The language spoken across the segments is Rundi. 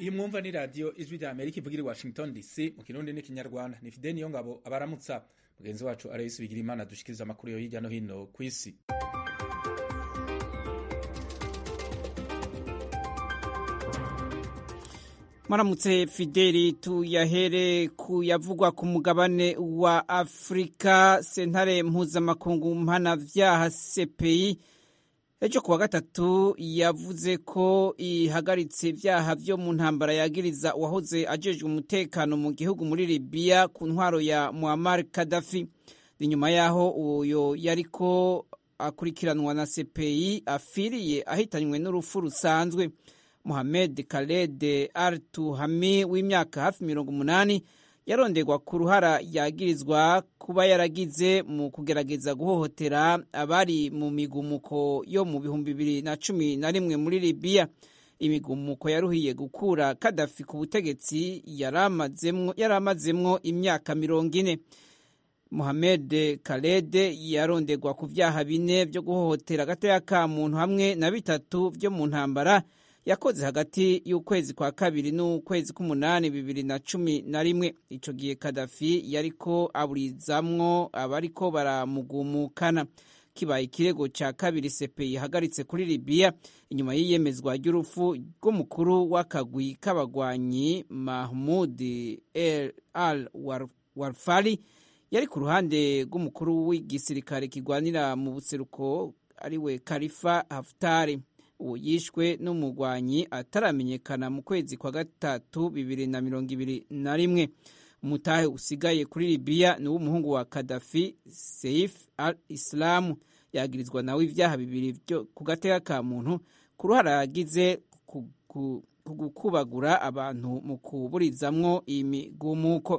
iyi mwumva ni radiyo ijwi rya amerika ivugira i washington dc mu kirundi n'ikinyarwanda ni fide niyo ngabo abaramutsa mugenzi wacu arayisi bigira imana dushikiriza amakuru yo hirya no hino ku isi maramutse fideli tuyahere ku yavugwa ku mugabane wa afurika sentare mpuzamakungu mpanavyaha cpi ejo kuwa gatatu yavuze ko ihagaritse ivyaha vyo mu ntambara yagiriza uwahoze ajejwe umutekano mu gihugu muri libiya ku ntwaro ya muammar kadafi inyuma yaho uyo yariko akurikiranwa na cpi afiriye ahitanywe n'urupfu rusanzwe Mohamed Khaled Al Tuhami w'imyaka hafi mirongo umunani yaronderwa ku ruhara yagirizwa kuba yaragize mu kugerageza guhohotera abari mu migumuko yo mu bihumbi bibiri na cumi na rimwe muri Libya. Imigumuko yaruhiye gukura Kadafi ku butegetsi yari amazemwo imyaka mirongo ine. Mohamed Khaled yaronderwa ku vyaha bine vyo guhohotera agateka ka muntu hamwe na bitatu vyo mu ntambara yakoze hagati y'ukwezi kwa kabiri n'ukwezi k'umunani bibiri na cumi na rimwe ico gihe kadafi yariko aburizamwo abariko baramugumukana kibaye ikirego ca kabiri sepeyi ihagaritse kuri libiya inyuma y'iyemezwa ry'urupfu rw'umukuru w'akagwi k'abagwanyi mahmud el al warfari yari ku ruhande rw'umukuru w'igisirikare kigwanira mu buseruko ariwe karifa haftari uwo yishwe n'umugwanyi ataramenyekana mu kwezi kwa gatatu bibiri na mirongo ibiri na rimwe umutahe usigaye kuri libiya ni w'umuhungu wa kadafi seif al islamu yagirizwa nawe ivyaha bibiri vyo ku gateka ka muntu ku ruhara yagize ku gukubagura abantu mu kuburizamwo imigumuko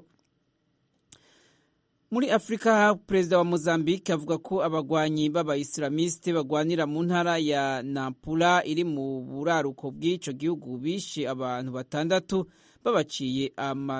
muri afurika perezida wa mozambique avuga ko abagwanyi b'abayisilamiste bagwanira mu ntara ya nampula iri mu buraruko bw'ico gihugu bishe abantu batandatu babaciye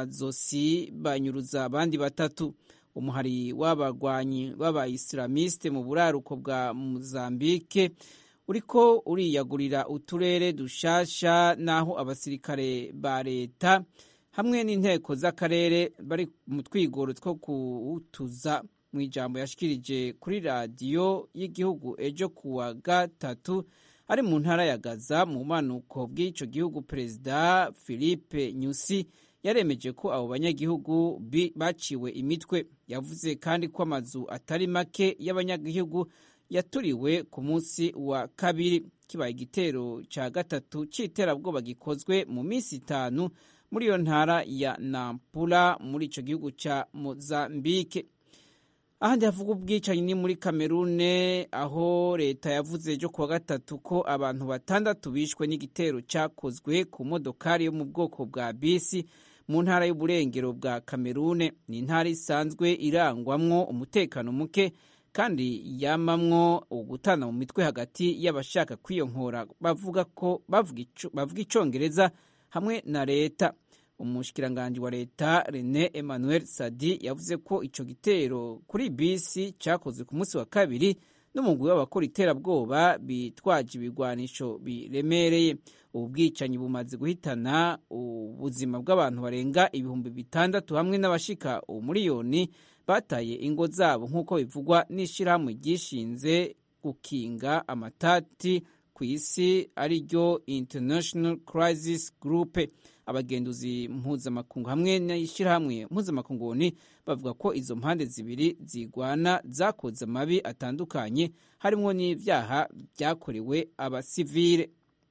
amazosi banyuruza abandi batatu umuhari w'abagwanyi b'abayisilamiste mu buraruko bwa mozambique uriko uriyagurira uturere dushasha n'aho abasirikare ba leta hamwe n'inteko z'akarere bari mu twigoro two kuwutuza mu ijambo yashikirije kuri radiyo y'igihugu ejo kuwa gatatu ari mu ntara ya gaza mu manuko bw'ico gihugu perezida philippe nyusi yaremeje ko abo banyagihugu baciwe imitwe yavuze kandi ko amazu atari make y'abanyagihugu yaturiwe ku munsi wa kabiri kibaye igitero ca gatatu c'iterabwoba gikozwe mu minsi itanu muri iyo ntara ya nampula muri ico gihugu ca mozambike ahandi havuga ubwicanyi ni muri kamerune aho leta yavuze ejo kuwa gatatu ko abantu batandatu bishwe n'igitero cakozwe ku modokari yo mu bwoko bwa bisi mu ntara y'uburengero bwa kamerune ni intara isanzwe irangwamwo umutekano muke kandi yamamwo ugutana mu mitwe hagati y'abashaka kwiyonkora bavuga ko bavuga icongereza hamwe na leta umushikiranganji wa leta Rene Emmanuel Sadi yavuze ko ico gitero kuri bisi cakozwe ku munsi wa kabiri n'umugwi w'abakora iterabwoba bitwaje ibigwanisho biremereye ubu bwicanyi bumaze guhitana ubuzima bw'abantu barenga ibihumbi bitandatu hamwe n'abashika umuriyoni bataye ingo zabo nk'uko bivugwa n'ishirahamwe ryishinze gukinga amatati ku isi ariryo International Crisis Group abagenduzi mpuzamakungu hamwe n'ishyirahamwe mpuzamakungu bavuga ko izo mpande zibiri zigwana zakoze amabi atandukanye harimo n'ibyaha byakorewe abasivile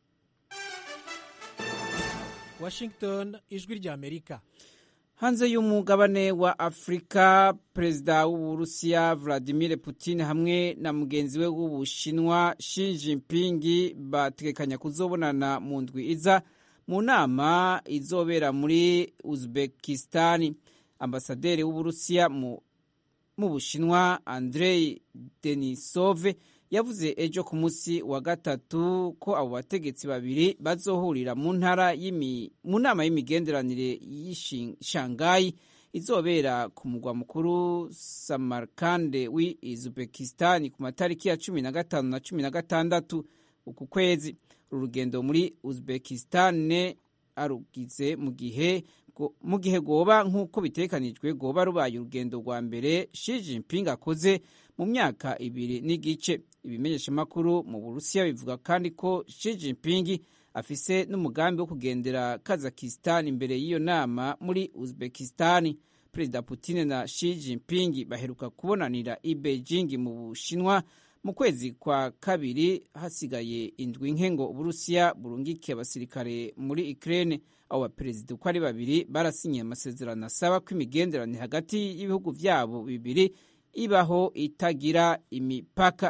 washington ijwi rya amerika hanze y'umugabane wa afurika perezida w'uburusiya vladimir putin hamwe na mugenzi we w'ubushinwa Xi Jinping bategekanya kuzobonana mu ndwi iza mu nama izobera muri uzbekistan ambasaderi w'uburusiya mu bushinwa andrei denisove yavuze ejo ku munsi wa gatatu ko abo bategetsi babiri bazohurira mu ntara mu nama y'imigenderanire y'ishangayi izobera ku mugwa mukuru samarkande wi uzbekistan ku matariki ya cumi na gatanu na cumi na gatandatu uku kwezi uru rugendo muri uzbekistan arugize mu gihe mu gihe goba nk'uko bitekanijwe goba rubaye urugendo rwa mbere Xi Jinping akoze mu myaka ibiri n'igice ibimenyeshamakuru mu burusiya bivuga kandi ko Xi Jinping afise n'umugambi wo kugendera Kazakhstan imbere y'iyo nama muri Uzbekistan Perezida Putin na Xi Jinping baheruka kubonanira i Beijing mu Bushinwa mu kwezi kwa kabiri hasigaye indwi nke ngo Uburusiya burungike abasirikare muri Ukraine abo baperezida uko ari babiri barasinyiye amasezerano asaba ko imigenderanire hagati y'ibihugu byabo bibiri ibaho itagira imipaka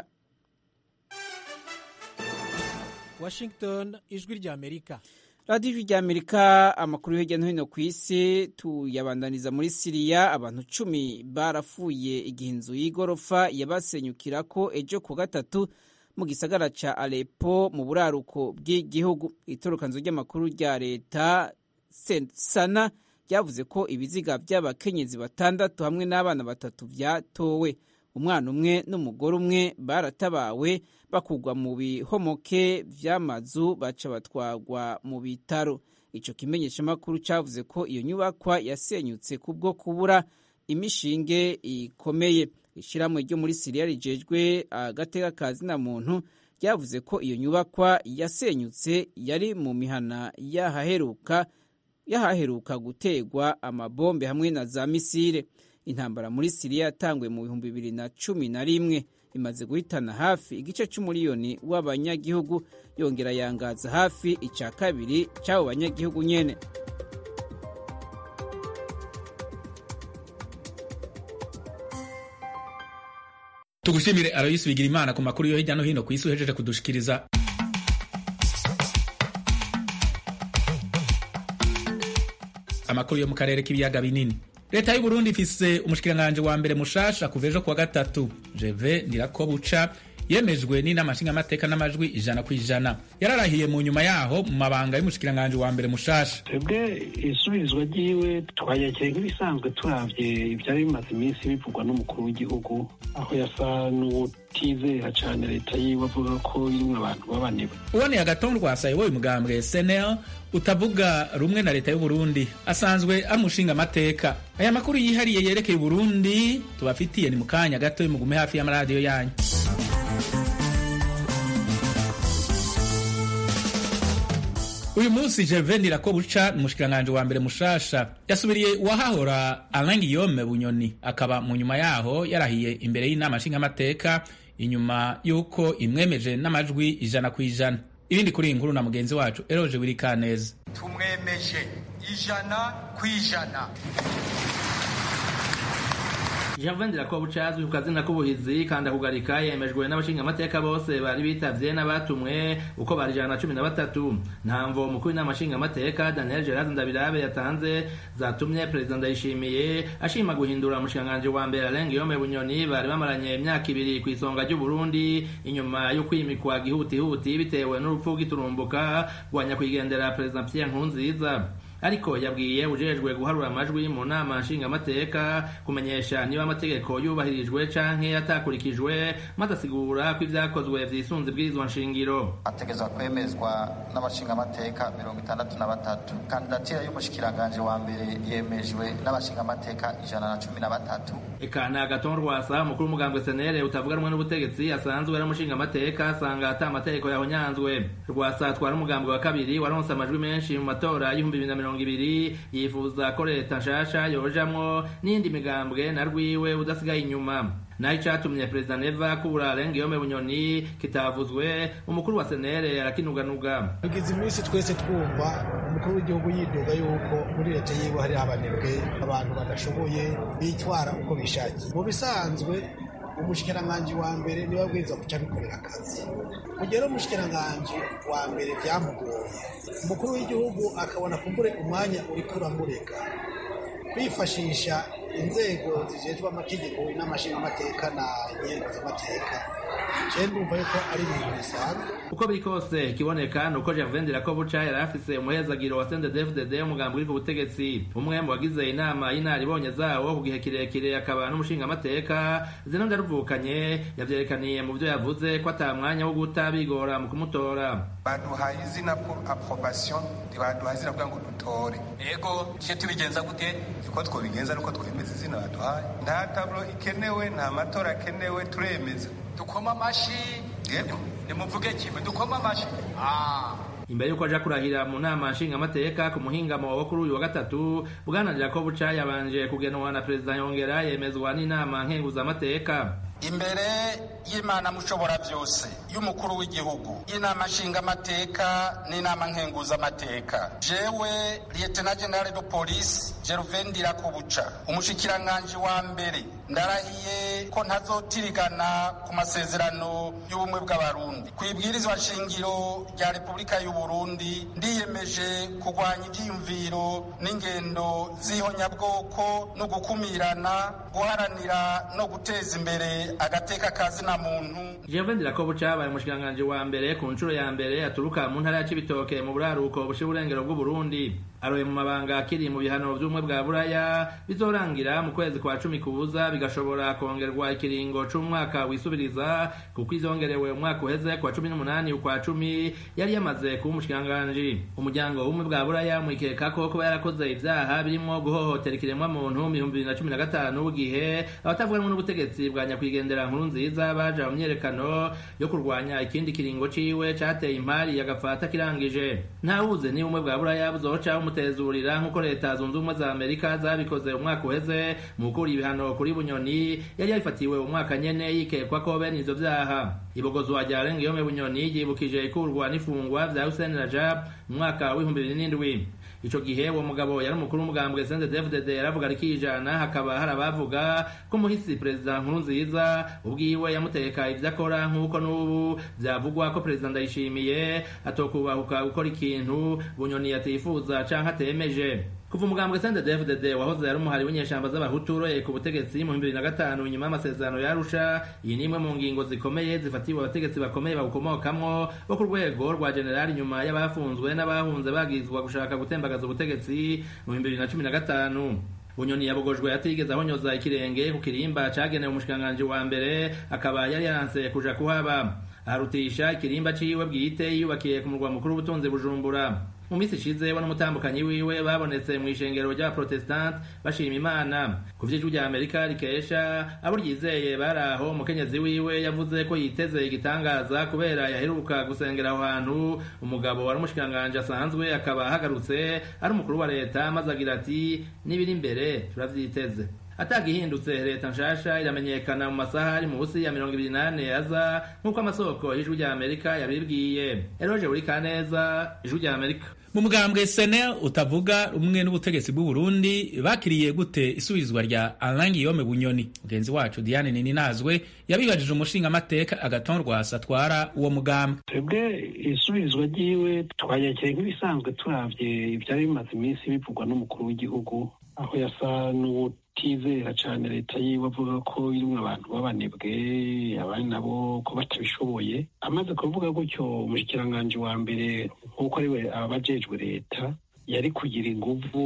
Washington ijwi rya Amerika radiyo ijwi rya Amerika amakuru hirya no hino ku isi tuyabandaniza muri Siriya abantu cumi barapfuye igihe inzu y'igorofa yabasenyukira ko ejo ku gatatu mu gisagara ca Aleppo mu buraruko bw'igihugu itorokanzo ry'amakuru rya leta Sana ryavuze ko ibiziga by'abakenyezi batandatu hamwe n'abana batatu vyatowe umwana umwe n'umugore umwe baratabawe bakugwa mu bihomoke vy'amazu baca batwagwa mu bitaro ico kimenyeshamakuru cavuze ko iyo nyubakwa yasenyutse kubwo kubura imishinge ikomeye ishyirahamwe ryo muri siriya rijejwe agateka ka zina muntu ryavuze ko iyo nyubakwa yasenyutse yari mu mihana yahaheruka yahaheruka gutegwa amabombe hamwe na za misile intambara muri siriya yatanguye mu bihumbi bibiri na cumi na rimwe imaze guhitana hafi igice c'umuriyoni w'abanyagihugu yongera yangaza hafi ica kabiri c'abo banyagihugu nyene tugushimire Aloysi Bigirimana ku makuru yo hirya no hino ku isi uhejeje kudushikiriza amakuru yo mu karere k'ibiyaga binini leta y'u Burundi ifise umushikiranganje wa mbere mushasha kuva ejo kuwa gatatu Jeve Ndirakobuca yemejwe n'inama nshingamateka n'amajwi ijana ku ijana yararahiye mu nyuma yaho mu mabanga y'umushikiranganje wa mbere mushasha twebwe isubirizwa ryiwe twayakiriye nk'ibisanzwe turavye ivyari bimaze iminsi bivugwa n'umukuru w'igihugu aho yasa n'uwutizera cane leta yiwe avuga ko irimwo abantu babanewe uboneye agatondwa asayoboye umugambwe SNL utavuga rumwe na leta y'u Burundi asanzwe ari umushinga amateka aya makuru yihariye yerekeye Burundi tubafitiye ni mu kanya gato mugume hafi y'amaradiyo yanyu uyu munsi Gervais Ndirakobuca ni umushikiranganje wa mbere mushasha yasubiriye uwahahora Alain Guillaume Bunyoni akaba mu nyuma yaho yarahiye imbere y'inama nshingamateka inyuma y'uko imwemeje n'amajwi ijana ku ijana ibindi kuri iyi nkuru na mugenzi wacu Eroje Wirikaneza tumwemeje ijana ku ijana Gervais Ndirakobuca azwi ku kazina k'ubuhizi kandi akugarika yemejwe n'abashingamateka bose bari bitavye n'abatumwe uko bari ijana na cumi na batatu ntamvo umukuru w'inama nshingamateka Daniel Gerard Ndabirabe yatanze zatumye perezida Ndayishimiye ashima guhindura umushikiranganji wa mbere Alain Guillaume Bunyoni bari bamaranye imyaka ibiri ku isonga ry'u Burundi inyuma yo kwimikwa gihutihuti bitewe n'urupfu rw'iturumbuka rwa nyakwigendera perezida Pierre Nkurunziza ariko yabwiye ujejwe guharura amajwi mu nama nshingamateka kumenyesha niba amategeko yubahirijwe canke atakurikijwe maze asigura ko ivyakozwe vyisunze ibwirizwa nshingiro ategezwa kwemezwa n'abashingamateka mirongo itandatu na batatu kandidatira y'umushikiranganje wa mbere yemejwe n'abashingamateka ijana na cumi na batatu eka ni agaton rwasa umukuru w'umugambwe senere utavuga rumwe n'ubutegetsi asanzwe ari umushingamateka asanga ata amategeko yahonyanzwe rwasa atwara umugambwe wa kabiri waronse amajwi menshi mu matora y'ibihumbi bibiri na mirongo ibiri yifuza ko leta nshasha yojamwo n'indi migambwe na rwiwe udasigaye inyuma naho icatumye perezida neva kubura Alain Guillaume Bunyoni kitavuzwe umukuru wa senere arakinuganuga tugize iminsi twese twumva umukuru w'igihugu yidoga yuko muri leta yiwe hari abanebwe abantu badashoboye bitwara uko bishakiye mu bisanzwe umushikiranganji wa mbere niwe abwiriza guca abikorera akazi kugera umushikiranganji wa mbere byamugoye umukuru w'igihugu akabona kumbure umwanya uriko uramureka kwifashisha inzego zijejwe amategeko n'amashingamateka na nyengo z'amateka je ndumva yuko ari ibintu bisanzwe uko biri kose ikiboneka ni uko Gervain Dirakobuca yari afise umuhezagiro wa CNDD-FDD umugambi uri ku butegetsi umwe mu bagize inama y'inaribonye zawo ku gihe kirekire akaba n'umushingamateka zino ndaruvukanye yavyerekaniye mu vyo yavuze ko ata mwanya wo guta bigora mu kumutora baduhaye izina pour approbation ntibaduhaye izina kugira ngo dutore ego tuje tubigenza gute uko twobigenza nuko twemeza izina baduhaye nta tablo ikenewe nta matora akenewe turemeza dukoma amashi yego nimuvuge kimwe dukoma amashi imbere yuko aja kurahira mu nama nshingamateka ku muhingamo wo kuri uyu wa gatatu bwananira ko buca yabanje kugenwa na perezida yongera yemezwa n'inama nkenguzamateka imbere y'imana mushobora byose y'umukuru w'igihugu y'inama nshingamateka n'inama nkenguzamateka jewe liyetena generale de polisi gervain ndirakubuca umushikiranganji wa mbere ndarahiye ko ntazotirigana ku masezerano y'ubumwe bw'abarundi ku ibwirizwa nshingiro rya repubulika y'uburundi ndiyemeje kurwanya ivyiyumviro n'ingendo z'ihonyabwoko no gukumirana guharanira no guteza imbere agateka kazina muntu Gervain Dirakobuca abaye umushikiranganji wa mbere ku nshuro ya mbere aturuka mu ntara ya Cibitoke mu buraruko bushira uburengero bw'Uburundi aroye mu mabanga akiri mu bihano vy'ubumwe bwa buraya bizorangira mu kwezi kwa cumi kubuza bigashobora kongerwa ikiringo c'umwaka wisubiriza kuko izongerewe umwaka uheze kwa cumi n'umunani ukwa cumi yari yamaze kuba umushikiranganji umuryango w'ubumwe bwa buraya mwikeka ko kuba yarakoze ivyaha birimwo guhohotera ikiremwa muntu mu bihumbi bibiri na cumi na gatanu gihe abatavuganwe n'ubutegetsi bwa nyakwigendera nkuru nziza baja mu myerekano yo kurwanya ikindi kiringo ciwe cateye impari agapfata kirangije ntawuze niba ubumwe bwa buraya buzoca bumutezurira nk'uko leta zunze ubumwe za amerika zabikoze umwaka uheze mu gukura ibihano kuri bunyoni yari yabifatiwe umwaka nyene yikekwa ko bene ivyo vyaha ibogozwa rya rengiyome bunyoni ryibukije ikurwa n'ifungwa vya hussein rajab mu mwaka w'ibihumbi bibiri n'indwi ico gihe uwo mugabo yari umukuru w'umugambwe CNDD-FDD yaravuga rikijana hakaba hari abavuga ko umuhisi perezida nkuru nziza ubwiwe yamuteka ivyo akora nk'uko n'ubu vyavugwa ko perezida ndayishimiye atokubahuka gukora ikintu bunyoni yatifuza canke atemeje kuva umugambwe CNDD-FDD wahoze ari umuhari w'inyeshamba z'abahutu uroye ku butegetsi mu bihumbi bibiri na gatanu nyuma y'amasezerano yarusha iyi ni imwe mu ngingo zikomeye zifatiwe abategetsi bakomeye bawukomokamwo bo ku rwego rwa generali nyuma y'abafunzwe n'abahunze bagizwa gushaka gutembagaza ubutegetsi mu bihumbi bibiri na cumi na gatanu bunyoni yabogojwe atigeze ahonyoza ikirenge ku kirimba cagenewe umushikiranganji wa mbere akaba yari yaranse kuja kuhaba aharutisha ikirimba ciwe bwite yiyubakiye ku murwa mukuru w'ubutunzi bujumbura mu minsi ishize we n'umutambukanyi wiwe babonetse mu ishengero ry'abaprotestante bashima imana ku vy'ijwi rya amerika rikesha abo ryizeye bari aho umukenyezi wiwe yavuze ko yiteze igitangaza kubera yaheruka gusengera aho hantu umugabo wari umushikiranganji asanzwe akaba ahagarutse ari umukuru wa leta maze agira ati n'ibiri imbere turavyiteze atagihindutse leta nshasha iramenyekana mu masaha ari munsi ya mirongo ibiri n'ane aza nk'uko amasoko y'ijwi rya amerika yabibwiye eroje buri kaneza ijwi rya amerika mu mugambwe senel utavuga rumwe n'ubutegetsi bw'u Burundi bakiriye gute isubizwa rya Alain Guillaume Bunyoni mugenzi wacu Diane Nininazwe yabibajije umushinga amateka agaton rwasa atwara uwo mugambwe twebwe isubizwa ryiwe twayakire nk'ibisanzwe turavye ivyari bimaze iminsi bivugwa n'umukuru w'igihugu aho yasa n'uwutizera cane leta yiwe avuga ko irimwo abantu b'abanebwe abandi nabo ko batabishoboye amaze kuvuga gutyo umushikiranganji wa mbere nk'uko ariwe abajejwe leta yari kugira inguvu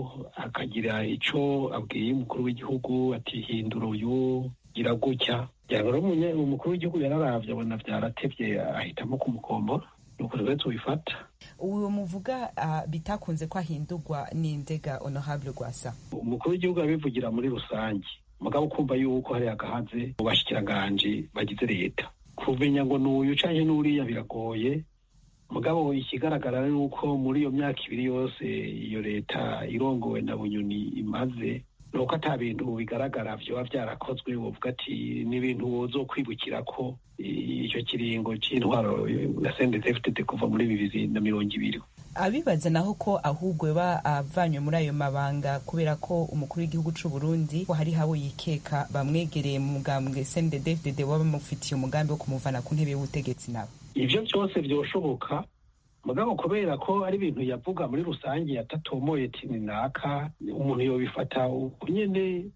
akagira ico abwiye umukuru w'igihugu ati hindura uyu gira gutya rero umukuru w'igihugu yararavye abona vyaratevye ahitamo kumukombora nuko rero tubifata uwo muvuga uh, bitakunze ko ahindurwa n'indega honorable rwasa umukuru w'igihugu abivugira muri rusange mugabo ukumva yuko hari agahaze mu bashikiranganji bagize leta kumenya ngo n'uyu canke n'uriya biragoye mugabo ikigaragara ni uko muri iyo myaka ibiri yose iyo leta irongowe na bunyoni imaze nuko ata bintu bigaragara vyoba vyarakozwe wovuga ati n'ibintu wozokwibukira ko icyo kiringo c'intwaro ya CNDD-FDD kuva muri bibiri na mirongo ibiri abibaza naho ko ahubwo ba avanywe muri ayo mabanga kubera ko umukuru w'igihugu c'u Burundi ko hari habo yikeka bamwegereye mu mugambwe CNDD-FDD waba bamufitiye umugambi wo kumuvana ku ntebe y'ubutegetsi nabo ivyo vyose vyoshoboka mugabo kubera ko ari ibintu yavuga muri rusange yatatomoye ati ni naka umuntu yobifata uko nyene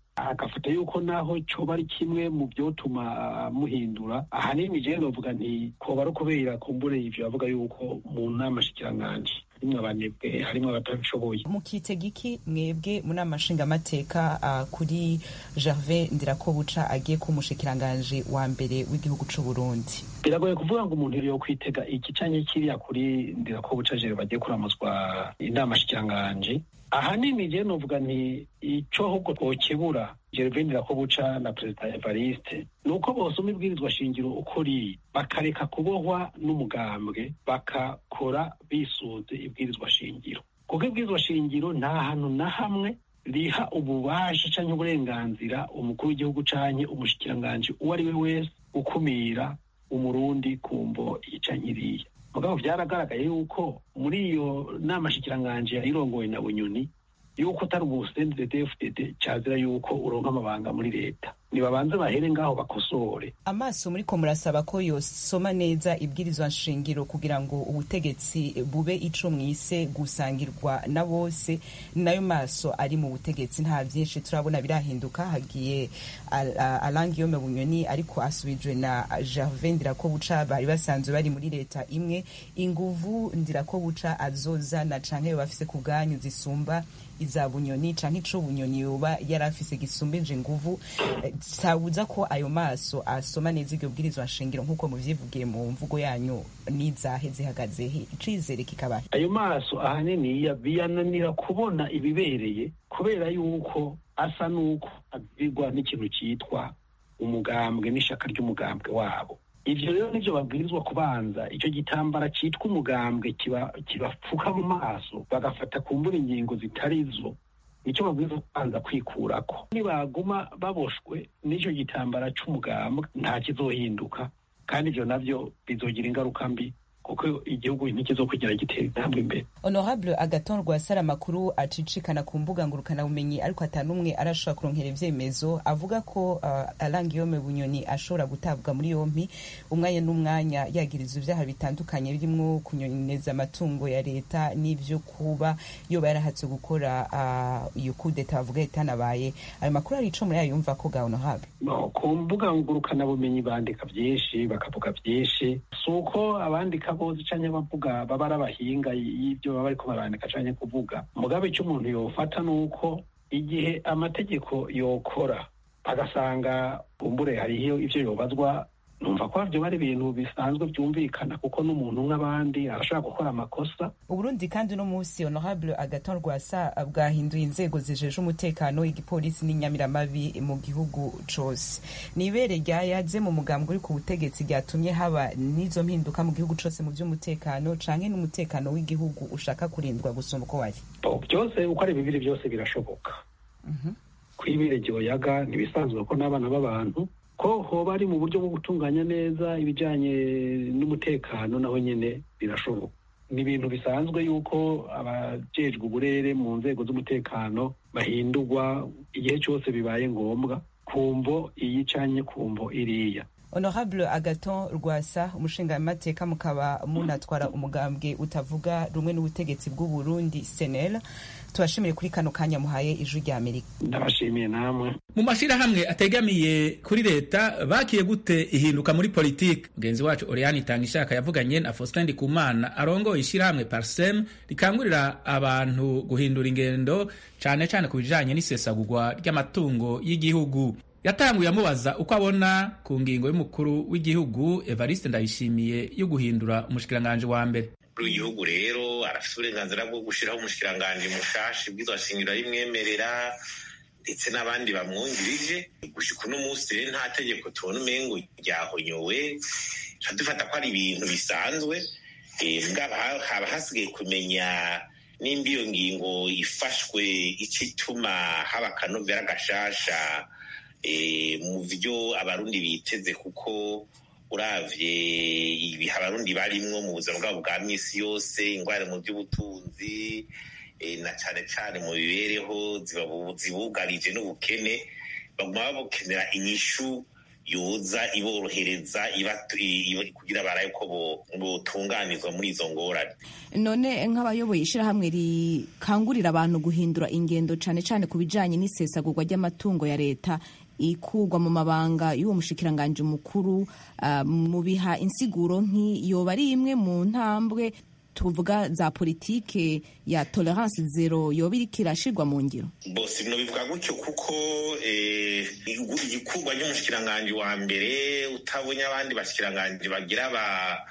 agafata yuko naho coba ari kimwe mu vyotuma muhindura ahanini je novuga nti koba ari ukubera kumbure ivyo bavuga yuko mu nama shikiranganji harimwo abanebwe harimwo abatabishoboye mukitega iki mwebwe mu nama nshingamateka uh, kuri gervais ndirakobuca agiye kuba umushikiranganji wa mbere w'igihugu c'u burundi biragoye kuvuga ngo umuntu yo kwitega iki canke kiriya kuri ndirakobuca jere bagiye kuramuzwa inama shikiranganji ahanini je novuga nti ico ahubwo twokebura gervais ndirakobuca na perezida evariste ni uko bosoma ibwirizwa shingiro uko riri bakareka kubohwa n'umugambwe bakakora bisunze ibwirizwa shingiro kuko ibwirizwa shingiro nta hantu na hamwe riha ububasha canke uburenganzira umukuru w'igihugu canke umushikiranganji uwo ari we wese ukumira umurundi kumvo ica nkiriya mugabo vyaragaragaye yuko muri iyo nama shikiranganji yayirongowe na bunyoni yuko utari ubusendedefdd cazira yuko uronka amabanga muri leta nibabanze bahere ngaho bakosore amaso muriko murasaba ko yosoma neza ibwirizwa nshingiro kugira ngo ubutegetsi bube ico mwise gusangirwa na bose nayo maso ari mu butegetsi nta vyinshi turabona birahinduka hagiye alangiyome bunyoni ariko asubijwe na gervais ndirakobuca bari basanzwe bari muri leta imwe inguvu ndirakobuca azozana canke yoba afise ku bwanyu zisumba iza bunyoni canke ico bunyoni yoba yari afise gisumbije inguvu sabuza ko ayo maso asoma neza iryo bwirizwa nshingiro nk'uko muvyivugiye mu mvugo yanyu n'izahe zihagaze he icizere kikaba ayo maso ahanini biyananira kubona ibibereye kubera yuko asa n'uko abwirwa n'ikintu cyitwa umugambwe n'ishaka ry'umugambwe wabo ivyo rero nivyo babwirizwa kubanza ico gitambara citwa umugambwe kibapfuka mu maso bagafata kumbura ingingo zitari zo nicyo babwirizwa kubanza kwikurako nibaguma baboshwe n'ico gitambara c'umugambwe nta kizohinduka kandi ivyo navyo bizogira ingaruka mbi kuko igihugu ntikizokwigera gitera intambwe imbere honorable agaton rwasara amakuru acicikana ku mbuga ngurukanabumenyi ariko atanumwe arashobora kuronkera ivyemezo avuga ko uh, alangiyome bunyoni ashobora gutabwa muri yompi umwanya n'umwanya yagiriza ivyaha bitandukanye birimwo kunyoneza amatungo ya leta n'ivyo kuba yoba yarahatse gukora uh, iyo kudeta bavuga itanabaye ayo makuru ari ico muri ayo yumva ko ga honorable no, ku mbuga ngurukanabumenyi bandika vyinshi bakavuga vyinshi si uko abandika bose canke bavuga baba ari abahinga y'ivyo baba bariko barandika canke kuvuga mugabe ico umuntu yofata nuko igihe amategeko yokora agasanga kumbure hariho ivyo yobazwa numva ko vyo bari ibintu bisanzwe vyumvikana kuko n'umuntu nk'abandi arashobora gukora amakosa uburundi kandi uno musi honorable agaton rwasa bwahinduye inzego zijeje umutekano igipolisi n'inyamiramabi mu gihugu cose nibere ryayaze mu mugambwe uri ku butegetsi ryatumye haba n'izo mpinduka mu gihugu cose mu vy'umutekano canke n'umutekano w'igihugu ushaka kurindwa gusumba uko wari byose uko ari bibiri byose birashoboka kwibere ryoyaga ntibisanzwe ko n'abana b'abantu ko hoba ari mu buryo bwo gutunganya neza ibijyanye n'umutekano naho nyine birashoboka ni ibintu bisanzwe yuko abajejwe uburere mu nzego z'umutekano bahindurwa igihe cyose bibaye ngombwa kumvo iyi canye kumvo iriya honorable agaton rwasa umushingamateka mukaba munatwara umugambwe utavuga rumwe n'ubutegetsi bw'uburundi senel tubashimire kuri kano kanya muhaye ijwi rya amerika ndabashimiye namwe mu mashirahamwe ategamiye kuri leta bakiye gute ihinduka muri politiki mugenzi wacu oriane itanga ishaka yavuganye na faustin ndikumana arongoye ishirahamwe parsem rikangurira abantu guhindura ingendo cane cane ku bijanye n'isesagurwa ry'amatungo y'igihugu yatanguye amubaza uko abona ku ngingo y'umukuru w'igihugu evariste ndayishimiye yo guhindura umushikiranganji wa mbere w'igihugu rero arafite uburenganzira bwo gushyiraho umushikiranganji mushashi bw'izo shingiro y'imwemerera ndetse n'abandi bamwungirije gushika uno munsi rero nta tegeko tubona umengo ryahonyowe tuba dufata ko ari ibintu bisanzwe haba hasigaye kumenya nimba iyo ngingo ifashwe icyo ituma haba akanovera gashasha mu byo abarundi biteze kuko uravye ibihe abarundi barimwo mu buzima bwabo bwa misi yose ingwara mu by'ubutunzi na cane cane mu mibereho zibugarije n'ubukene baguma babukenera inyishu yoza iborohereza kugira baraye ko botunganizwa muri izo ngorane none nk'abayoboye ishyirahamwe rikangurira abantu guhindura ingendo cyane cyane ku bijyanye n'isesagurwa ry'amatungo ya leta ikugwa mu mabanga y'uwo mushikiranganji mukuru mu biha insiguro nk'iyoba ari imwe mu ntambwe tuvuga za politike ya tolerance zero yoba iriko irashirwa mu ngiro bose bino bivuga gutyo kuko igikugwa ry'umushikiranganji wa mbere utabonye abandi bashikiranganji bagira ba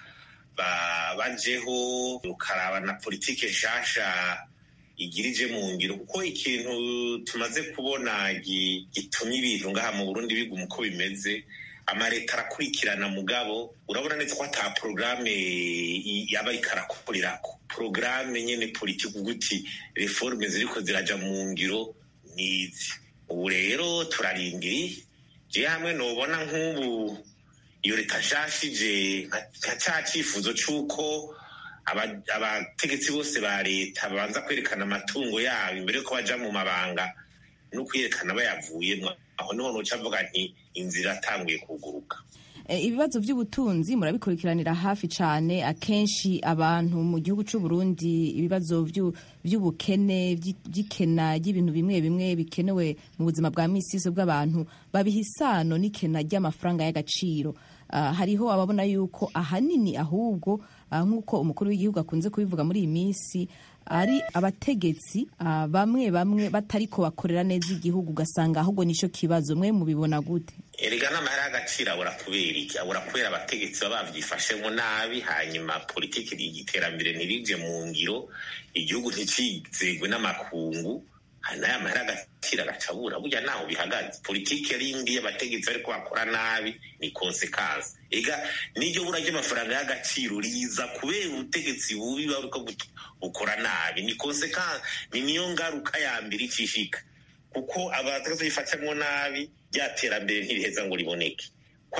bajeho ukaraba na politike nshasha igirije mu ngiro kuko ikintu tumaze kubona gitumye ibintu ngaha mu burundi biguma uko bimeze amaleta arakurikirana mugabo urabona neza ko ata porogaramu yaba ariko arakorerako porogaramu nyine politiki uguti reforme ziriko ziraja mu ngiro nizi ubu rero turarindiriye je hamwe nobona nk'ubu iyo leta nshashije nka ca cifuzo c'uko abategetsi bose ba leta babanza kwerekana amatungo yabo imbere yuko baja mu mabanga no kwerekana bayavuyemo aho niho noca avuga nti inzira atanguye kuguruka ibibazo by'ubutunzi murabikurikiranira hafi cyane akenshi abantu mu gihugu cy'u Burundi ibibazo by'ubukene by'ikena ry'ibintu bimwe bimwe bikenewe mu buzima bwa misizo bw'abantu babiha isano n'ikena ry'amafaranga y'agaciro hariho ababona yuko ahanini ahubwo nk'uko umukuru w'igihugu akunze kubivuga muri iyi minsi ari abategetsi bamwe bamwe batariko bakorera neza igihugu ugasanga ahubwo nicyo kibazo mwe mubibona gute erega n'amahera y'agaciro abura kubera iki abura kubera abategetsi baba babyifashemo nabi hanyuma politiki y'iterambere ntirije mu ngiro igihugu ntikizegwe n'amakungu n'aya mahera agaciro agacabura burya naho bihagaze politiki yari indi y'abategetsi ariko bakora nabi ni konsekansi ega n'iryo bura ry'amafaranga y'agaciro riza kubera ubutegetsi bubi bariko bukora nabi ni konsekansi ni niyo ngaruka ya mbere icishika kuko abategetsi bifatamwo nabi rya terambere ntiriheza ngo riboneke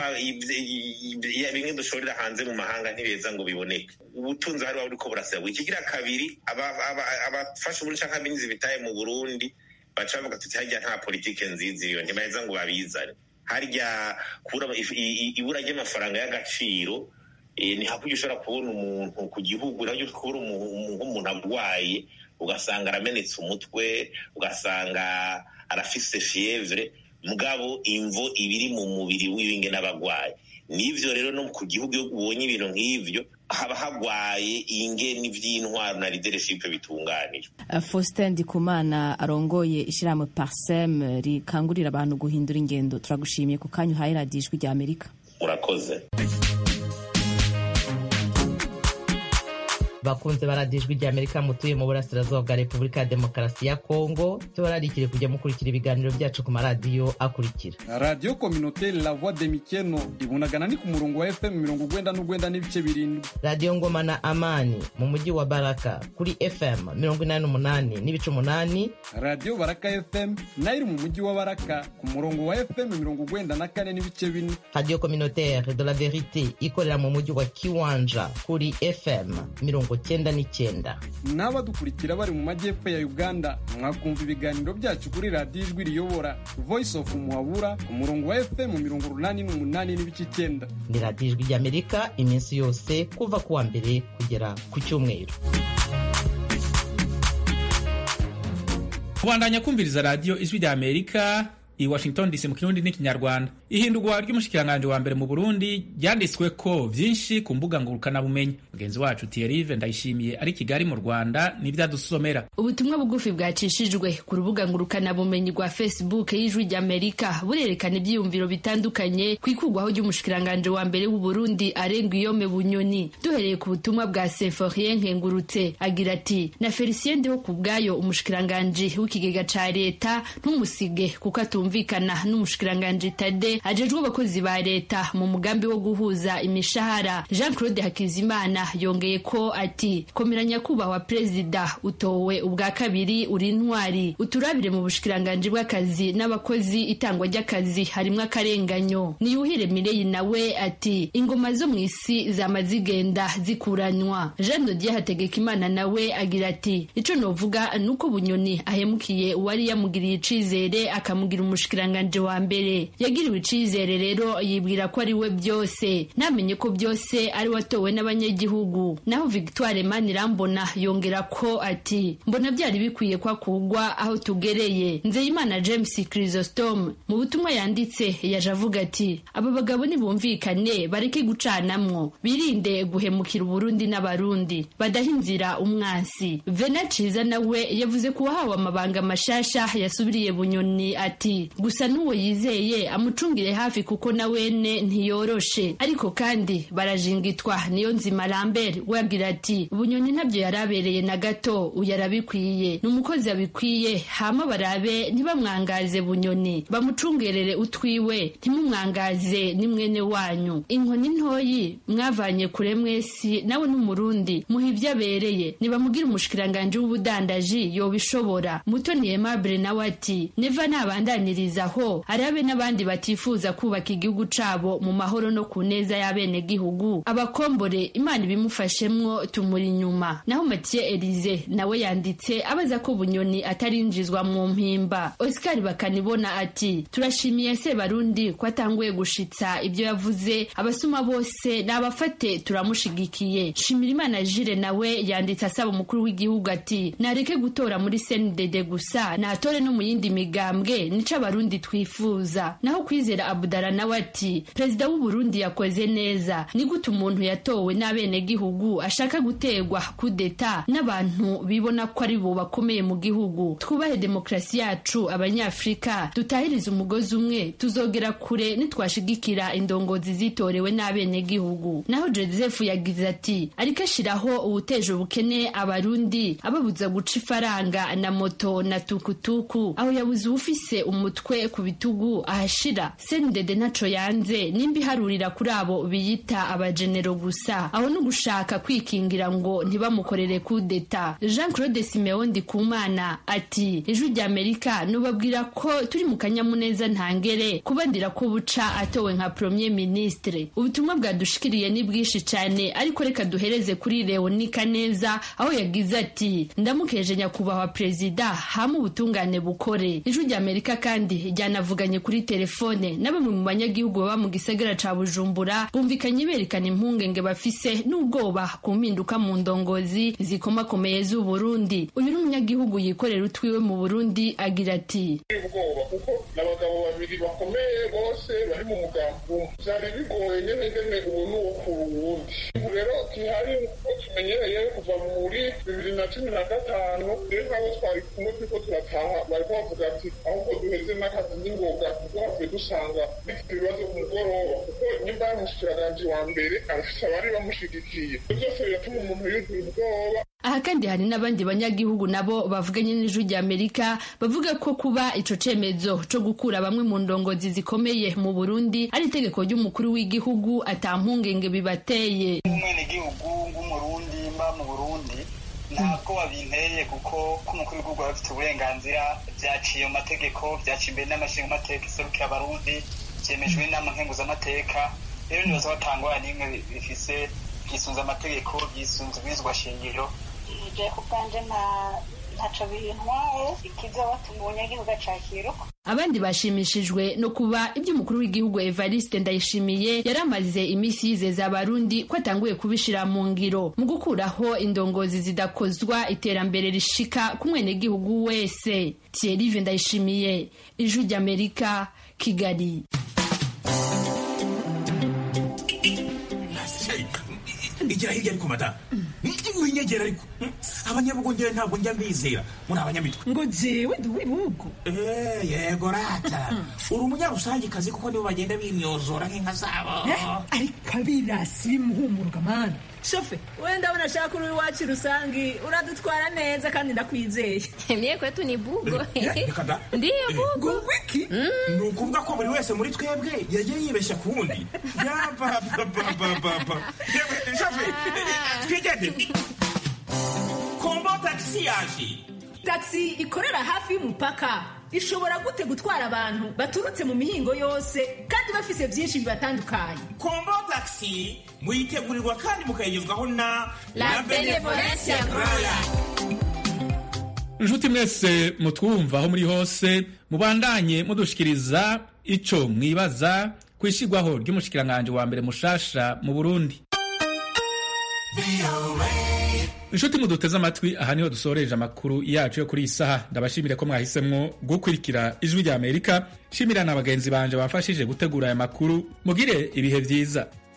bimwe dushorera hanze mu mahanga ntibeza ngo biboneke ubutunzi hari buriko burasabwa ikigira kabiri abafashe ubundi canke abinizi bitaye mu burundi baca bavuga tuti harya nta politike nziza iyo ntibaheza ngo babizane harya ibura ry'amafaranga y'agaciro ni hakurya ushobora kubona umuntu ku gihugu nabyo kubona nk'umuntu arwaye ugasanga aramenetse umutwe ugasanga arafise fievre mugabo imvo ibiri mu mubiri w'ibinge n'abagwayi nivyo rero no ku gihugu iyo ubonye ibintu nk'ivyo haba hagwaye ingeni vy'intwaro na leadership bitunganijwe Faustin Ndikumana arongoye ishirahamwe Parsem rikangurira abantu guhindura ingendo turagushimiye ku kanya uhaye radiyo ijwi rya Amerika murakoze bakunze baradijwe rya amerika mutuye mu burasirazuba bwa repubulika ya demokarasi ya kongo tubararikire kujya mukurikira ibiganiro byacu ku maradiyo akurikira radiyo kominoteri la voix de mikeno ibunagana ni ku murongo wa fm mirongo ugwenda n'ugwenda n'ibice birindwi radiyo ngoma na amani mu mujyi wa baraka kuri fm mirongo inani n'umunani n'ibice umunani radiyo baraka fm nayo iri mu mujyi wa baraka ku murongo wa fm mirongo ugwenda na kane n'ibice bine radiyo kominoteri de la verite ikorera mu mujyi wa kiwanja kuri fm mirongo cyenda n'icyenda n'abadukurikira bari mu majyepfo ya uganda mwakumva ibiganiro byacu kuri radiyo ijwi riyobora voice of muhabura ku murongo wa fm mirongo urunani n'umunani n'ibice icyenda ni radiyo ijwi ry'amerika iminsi yose kuva ku wa mbere kugera ku cyumweru kubandanya kumviriza radiyo ijwi rya amerika i washington dc mu kirundi n'ikinyarwanda ihindurwa ry'umushikiranganji wa mbere mu burundi ryanditswe ko vyinshi ku mbuga ngurukanabumenyi mugenzi wacu tiyerive ndayishimiye ari kigali mu rwanda n'ivyadusomera ubutumwa bugufi bwacishijwe ku rubuga ngurukanabumenyi rwa facebook y'ijwi ry'amerika burerekana ivyiyumviro bitandukanye ku ikurwaho ry'umushikiranganji wa mbere w'uburundi arenga iyome bunyoni duhereye ku butumwa bwa seforien nkengurutse agira ati na felicien ndiho ku bwayo umushikiranganji w'ikigega ca leta ntumusige kuko atumva kumvikana n'umushikiranganji Tade ajejwe abakozi ba leta mu mugambi wo guhuza imishahara Jean Claude Hakizimana yongeye ko ati komera nyakubahwa perezida utowe ubwa kabiri uri intwari uturabire mu bushikiranganji bw'akazi n'abakozi itangwa ry'akazi harimwo akarenganyo niyuhire Mireyi nawe ati ingoma zo mu isi zama zigenda zikuranywa Jean Dodier Hategekimana nawe agira ati ico novuga nuko bunyoni ahemukiye uwari yamugiriye icizere akamugira umushikiranganje wa mbere yagiriwe icizere rero yibwira ko ari we byose namenye ko byose ari watowe n'abanyagihugu naho victoire manirambona yongera ko ati mbona byari bikwiye ko akugwa aho tugereye nzeyimana james chrysostome mu butumwa yanditse yaje avuga ati aba bagabo nibumvikane bareke gucanamwo birinde guhemukira uburundi n'abarundi badaha inzira umwansi vena ciza nawe yavuze ko uwahawe amabanga mashasha yasubiriye bunyoni ati gusa n'uwo yizeye amucungire hafi kuko na wene ntiyoroshe ariko kandi barajingitwa niyo nzima lambert we agira ati bunyoni ntabyo yarabereye na gato uyu arabikwiye ni umukozi abikwiye hama barabe ntibamwangaze bunyoni bamucungerere utwiwe ntimumwangaze ni mwene wanyu inkoni ntoyi mwavanye kure mwesi nawe n'umurundi muha ibyo abereye nibamubwire umushikiranganje w'ubudandaji yobishobora mutoni aimable nawe ati neva nabandaniriza aho arabe n'abandi batifuza kubaka igihugu cabo mu mahoro no ku neza y'abenegihugu abakombore imana ibimufashemwo tumuri inyuma naho mathieu elize nawe yanditse abaza ko bunyoni atarinjizwa mu mpimba oscar bakanibona ati turashimiye se barundi ko atanguye gushitsa ibyo yavuze abasuma bose n'abafate turamushigikiye shimira imana jire nawe yanditse asaba umukuru w'igihugu ati nareke gutora muri cndd gusa natore no mu yindi migambwe nico abarundi twifuza naho kwizera abudara nawe ati perezida w'uburundi yakoze neza ni gute umuntu yatowe n'abenegihugu ashaka gutegwa kudeta n'abantu bibona ko ari bo bakomeye mu gihugu twubahe demokarasi yacu abanyafurika dutahirize umugozi umwe tuzogera kure nitwashigikira indongozi zitorewe n'abenegihugu naho joseph yagize ati ariko ashiraho uwuteje ubukene abarundi ababuza guca ifaranga na moto na tukutuku aho yabuze uwufise umutwe ku bitugu ahashira sendede ntaco yanze nimba iharurira kuri abo biyita abajenero gusa aho no gushaka kwikingira ngo ntibamukorere kudeta jean claude simeon ndikumana ati ijwi rya amerika nubabwira ko turi mu kanyamuneza ntangere kubandira ko buca atowe nka premier ministre ubutumwa bwadushikiriye ni bwinshi cyane ariko reka duhereze kuri leonika neza aho yagize ati ndamukeje nyakubahwa perezida hama ubutungane bukore ijwi rya amerika kandi ryanavuganye kuri telefone na bamwe mu banyagihugu baba mu gisagara ca bujumbura bumvikanye berekana impungenge bafise n'ubwoba ku mpinduka mu ndongozi zikomakomeye z'uburundi uyu ni umunyagihugu yikorera utwiwe mu burundi agira ati ubwoba kuko n'abagabo babiri bakomeye bose bari mu mugambi umwe byari bigoye nyene ngene ubu n'uwo ku wundi ubu rero gihari uko tumenyereye kuva muri bibiri na cumi na gatanu rero nk'abo twari kumwe turiko turataha bariko bavuga ati ahubwo duheze n'akazi n'ingoga kuko havuye dusanga bifite ibibazo ku mugoroba kuko nimba ari umushikiranganji wa mbere arafise abari bamushigikiye ibyo byose biratuma umuntu yuzuye ubwoba aha kandi hari n'abandi banyagihugu nabo bavuganye n'ijwi rya amerika bavuga ko kuba ico cemezo co gukura bamwe mu ndongozi zikomeye mu burundi ari itegeko ry'umukuru w'igihugu ata mpungenge bibateye umwenegihugu w'umurundi mba mu burundi ntabwo wabinteye kuko ko umukuru w'igihugu aba afite uburenganzira byaciye mu mategeko byaciye imbere n'amashinga amateka iserukira abarundi byemejwe n'inama nkenguzamateka rero nibaza batangwa n'imwe bifise byisunze amategeko byisunze ibizwa shingiro je ku bwanje nta ntaco bintwaye ikizotuma umunyagihugu acakiruka abandi bashimishijwe no kuba ibyo umukuru w'igihugu evariste ndayishimiye yari amaze iminsi yizeza abarundi ko atanguye kubishira mu ngiro mu gukuraho indongozi zidakozwa iterambere rishika ku mwenegihugu wese thierry ndayishimiye ijwi ry'amerika kigali igira hirya ariko mada winyegera ariko abanyabugongera ntabwo njya mbizera muri abanyamitwe ngo jewe ndi uw'ibihugu yego rata uri umunyarusangikazi kuko nibo bagenda bimyozora nk'inka zabo ariko abirasi bimuhumuruka mani shofe wenda ndabona ashaka uri iwacu rusangi uradutwara neza kandi ndakwizeye mye kwetu ni bugo reka da ndiyo bugo wiki ni ukuvuga ko buri wese muri twebwe yagiye yibeshya ku wundi yabababababa shofe twigende kombo tagisi yaje tagisi ikorera hafi y'umupaka ishobora gute gutwara abantu baturutse mu mihingo yose kandi bafise byinshi bibatandukanye kombo tagisi muyitegurirwa kandi mukayigezwaho na La Benevolencia Royal. inshuti mwese mutwumva aho muri hose mubandanye mudushikiriza ico mwibaza ku ishigwaho ry'umushikiranganji wa mbere mushasha mu burundi inshuti muduteze amatwi aha niho dusoreje amakuru yacu yo kuri iyi saha ndabashimire ko mwahisemwo gukurikira ijwi rya amerika shimira na bagenzi banje bamfashije gutegura aya makuru mugire ibihe vyiza